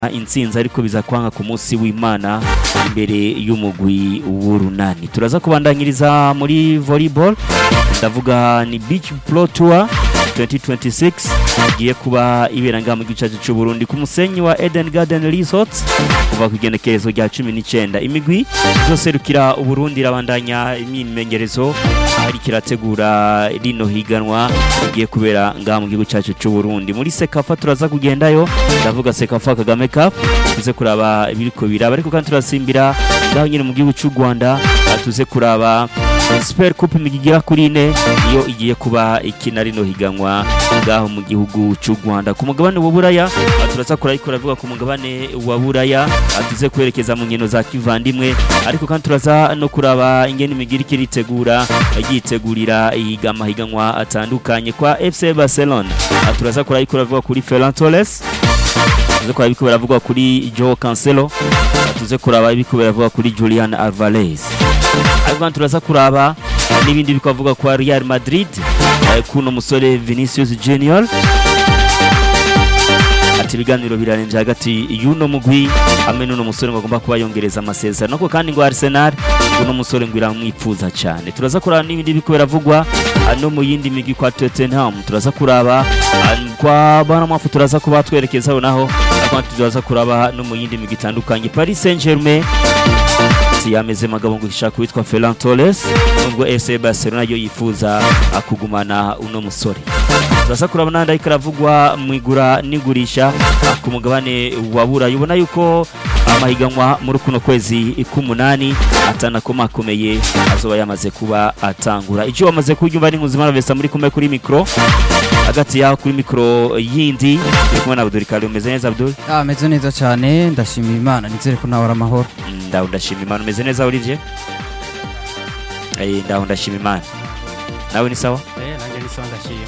intsinzi ariko biza kwanga ku munsi w'imana imbere y'umugwi w'urunani turaza kubandanyiriza muri volleyball ndavuga ni beach pro tour 2026 igiye kuba ibera ngaha mu gice cy'u Burundi ku musenyi wa Eden Garden Resort kuva ku igenekerezo rya 19 imigwi izoserukira uburundi irabandanya imyimenyerezo ahari kirategura rino higanwa igiye kubera ngaha mu gihugu cyacu cy'u Burundi muri Sekafa turaza kugendayo ndavuga Sekafa Kagame Cup tuze kuraba ibiriko biraba ariko kandi turasimbira ngaho nyine mu gihugu cy'u Rwanda tuze kuraba Super Coupe imigigera kuri ine iyo igiye kuba ikina rino higanwa ngaho mu gihugu cy'u Rwanda ku mugabane wa Buraya turaza kurayikora avuga ku mugabane wa Buraya tuze kwerekeza mu nkino za kivandimwe ariko kandi turaza no kuraba ingene imigiri kiritegura yitegurira ihigama higanwa atandukanye kwa FC Barcelona turaza kurayikora avuga kuri Ferran Torres tuze kuraba ibiko biravugwa kuri Joao Cancelo tuze kuraba ibiko biravugwa kuri Julian Alvarez ariko turaza kuraba n'ibindi bikavuga kwa Real Madrid kuno musore Vinicius Junior ati ibiganiro birarenze hagati y'uno mugwi hamwe n'uno musore ngo agomba kuba yongereza amasezerano ariko kandi ngo Arsenal uno musore ngo iramwipfuza cyane turaza kuraba n'ibindi biko biravugwa no mu yindi migwi kwa Tottenham turaza kuraba kwa Bournemouth turaza kuba twerekezaho naho ariko turaza kuraba no mu yindi migwi itandukanye Paris Saint-Germain yameze magabo ngo ishaka witwa Ferran Torres nubwo FC Barcelona yo yifuza akugumana uno musore turasa kuraba nanda ikaravugwa mu igura n'igurisha ku mugabane wa Burayi ubona yuko amahiganwa muri kuno kwezi k'umunani atanakomakomeye azoba yamaze kuba atangura icyo wamaze kuryumva ni nkuzimana Vesta muri kumwe kuri mikro hagati yaho kuri mikro yindi turi kumwe na Abdul Karim umeze neza Abdul Ah meze neza cyane ndashimira Imana nizere ko nawe amahoro ndaho ndashima Imana umeze neza Olivier eh ndaho ndashima Imana nawe ni sawa eh nanjye ni sawa ndashima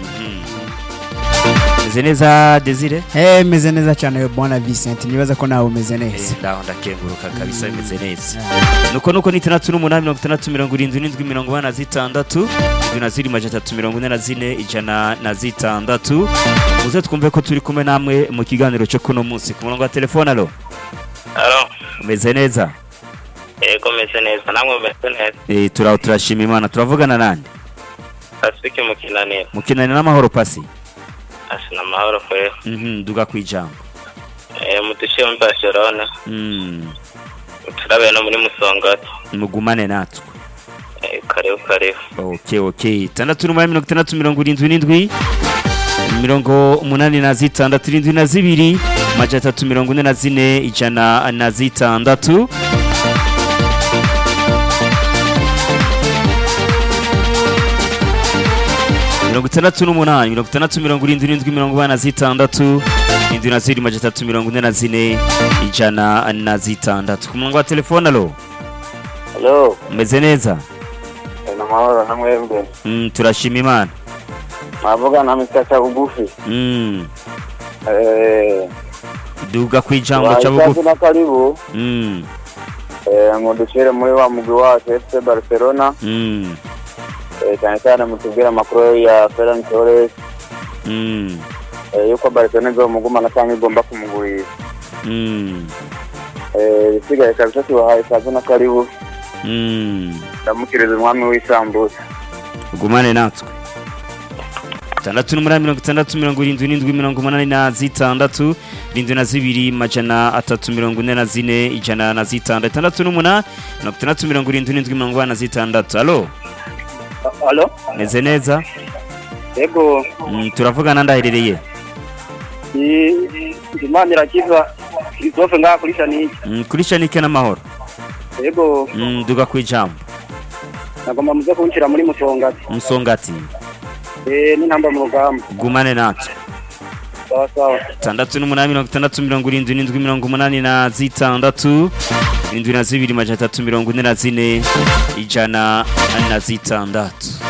umeze neza Desire Eh meze neza cyane bwana Vincent nibaza ko nawe umeze neza ndaho ndakenguruka kabisa bimeze neza nuko nuko ni itandatu n'umunani mirongo itandatu mirongo irindwi n'indwi mirongo ine na zitandatu indwi na ziri majana atatu mirongo ine na zine ijana na zitandatu muze twumve ko turi kumwe namwe mu kiganiro cyo kuno munsi ku murongo wa telefone alo Alo, umeze neza yego meze neza, namwe meze neza. eh turaho turashima imana turavugana nande Pacifique mu kinaniro. mukinani n'amahoro pasi Asina amahoro kwera. mhm duga kwijambo Eh mudushiye muri Barcelona, mm turabe no muri Musongati. mugumane natwe Eh karibu karibu. okay okay tandatu n'umunani mirongo itandatu mirongo irindwi n'indwi mirongo umunani na zitandatu irindwi na zibiri majana atatu mirongo ine na zine ijana na zitandatu mirongo itandatu n'umunani mirongo itandatu mirongo irindwi n'indwi mirongo ine na zitandatu irindwi na zibiri majana atatu mirongo ine na zine ijana na zitandatu ku murongo wa telefone alo Hello, umeze neza ina amahoro namwe mbe. mm, turashima imana Mavuga na mitacha bugufi. mm. Eh duga kwijambo cha bugufi na karibu. mm. Eh mudushiye muri wa mugwi wacu FC Barcelona. mm. Eh cyane cyane mutubwira amakuru ya Ferran Torres. mm. Eh yuko Barcelona izomugumana cyangwa igomba kumugurira. mm. Eh bisigaye kabisa tubahaye kazi na karibu. mm. ndamukiriza umwami w'isambusa gumane natwe tandatu n'umunani mirongo itandatu mirongo irindwi n'indwi mirongo umunani na zitandatu irindwi na zibiri majana atatu mirongo ine na zine ijana na zitandatu itandatu n'umunani mirongo itandatu mirongo irindwi n'indwi mirongo ine na zitandatu alo alo meze neza yego mm, turavugana ndaherereye imana irakiza christophe ngaha kuri shanike mm, kuri shanike n'amahoro yego mm, duga kwijambo nagomba muze kunshyira muri musongati musongati eh n'intamba mu rugamba gumane natwe sawa sawa tandatu n'umunani mirongo itandatu mirongo irindwi n'indwi mirongo umunani na zitandatu irindwi na zibiri majana atatu mirongo ine na zine ijana na zitandatu